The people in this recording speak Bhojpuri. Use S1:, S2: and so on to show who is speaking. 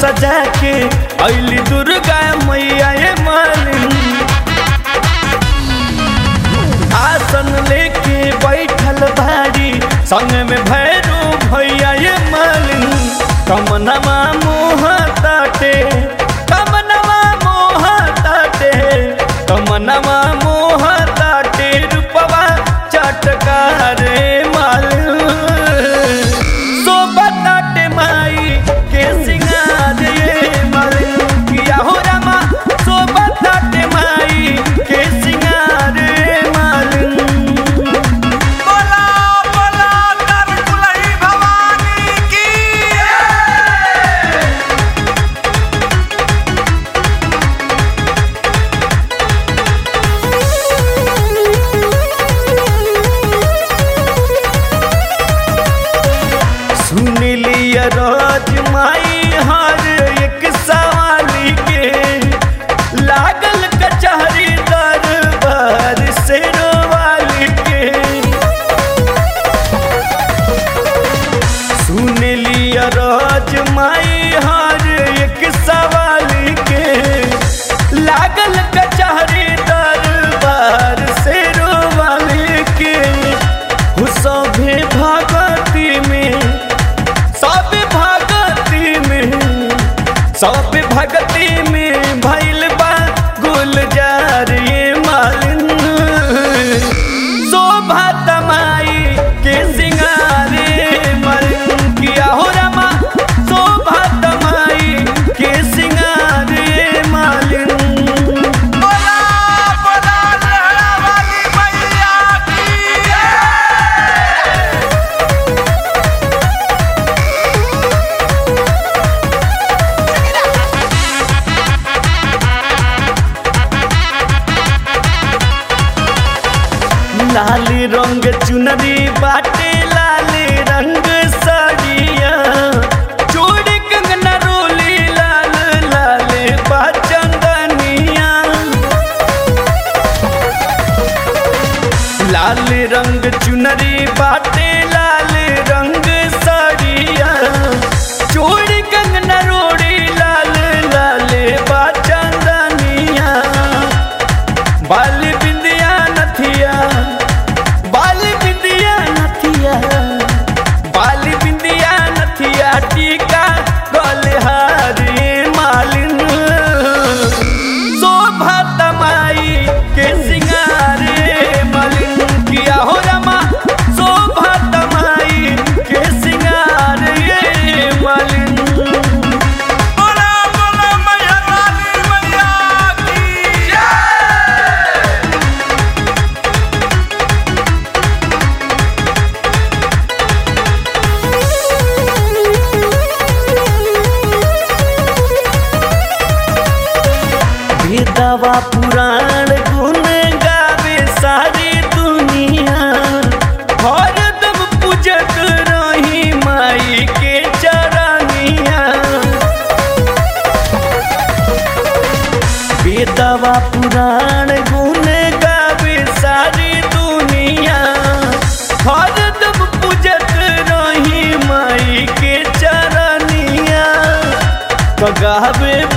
S1: सजा के अली दुर्गा मैया ये मालिन आसन लेके बैठल भारी संग में भैरू भैया ये मालिन कमनवा मोह ताटे कमनवा मोह ताटे कमनवा मोह ताटे रूपवा चटकार मालिन सोबताटे माई के सिंगार ये मालिन किया हो रामा सोबताटे माई के सिंगार ये मालिन
S2: बोला बोला दरकुलही भवानी की
S1: सुन लिया रोज माई हर एक सवाली के लागल कचहरी दरबार से रोवाली के सुन लिया रोज माई हर एक सवाली के लागल कचहरी दरबार से रोवाली के हो सभे भगती में सब भगती में सब भगती में भैल बा गुलजार ये मालिन शोभा तमाई के सिंगार ये मालिन किया हो रमा शोभा तमाई के सिंगार ये मालिन
S2: बोला बोला लहरा वाली मैया की
S1: लाल रंग चुनरी बाटे लाल रंग साड़िया चूड़ी कंगना रोली लाल लाल बाचंदनिया लाल रंग चुनरी बाटे लाल रंग साड़िया चूड़ी कंगना रोड़ी लाल लाल बाचंदनिया बाल बिंदिया नथिया बाल बिंदिया नथिया बाल बिंदिया नथिया टीका गलहारी मालिन शोभा तमाई के सिंगार मालिन किया हो रमा शोभा तमाई के सिंगार ये मालिन
S2: बोला बोला मैया वाली मैया की
S1: वेदवा पुराण गुण गावे सारी दुनिया हरदम पूजत रही माई के चरनिया वेदवा पुराण गुण गावे सारी दुनिया हरदम पूजत रही माई के चरनिया गावे